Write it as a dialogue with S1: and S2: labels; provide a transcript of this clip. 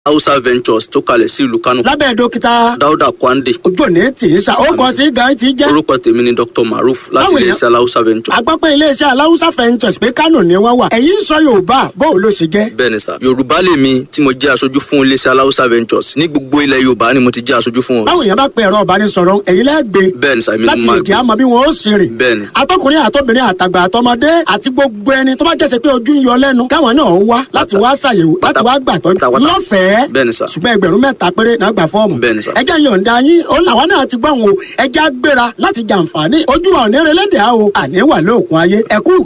S1: hausa ventures tó kalẹ̀ sí ìlú kánò
S2: lábẹ́ dókítà
S1: dáúdà kwande
S2: ojú òní tì í sa ó kọ tí gan ti jẹ́.
S1: orúkọ tèmi ni dr maruf láti
S2: Báwo
S1: iléeṣẹ́ hausa ventures
S2: agbọ́pẹ́ iléeṣẹ́ aláwùsá fẹ́ǹtẹ̀sì pé kánò ni wọ́n wà ẹ̀yin ń sọ yorùbá bóò ló ṣe jẹ́.
S1: bẹ́ẹ̀ ni sà yorùbá lèmi tí mo jẹ́ aṣojú fún iléeṣẹ́ hausa ventures ní gbogbo ilẹ̀ yorùbá ni mo ti jẹ́ aṣojú fún
S2: báwo
S1: wọn
S2: yẹn bá pe ẹ̀rọ ìbánisọ̀rọ̀ ẹ̀yin lẹ́gbẹ̀ẹ́
S1: bẹ́ẹ̀ ni sà èmi ni
S2: láti
S1: mo
S2: lè
S1: máa
S2: jẹ́
S1: gbé
S2: àmọ́ bí wọ́n ó sì rìn.
S1: bẹ́ẹ̀ ni
S2: atọkùnrin àtọbìnrin àtàgbà àtọmọdé àti gbogbo ẹni tó bá jẹ́sẹ̀ pé ojú ń yọ lẹ́nu káwọn náà wá láti wá ṣàyẹ̀wò láti wá gbàtọ́
S1: pátápátá.
S2: lọ́fẹ̀ẹ́
S1: bẹ́ẹ̀ ni sà
S2: ṣùgbọ́n ẹgbẹ̀rún mẹ́ta péré náà gbà fọ́ọ̀mù.
S1: Bẹ́ẹ̀ ni sà.
S2: ẹjẹ́ yọ̀ǹda yín ó làwọn náà ti gbọ́n o ẹjẹ́ á gbéra láti jàǹfààní ojú ọ̀nẹ́rẹ́lẹ́dẹ̀ á o àní wà lóòkun ayé ẹ̀kú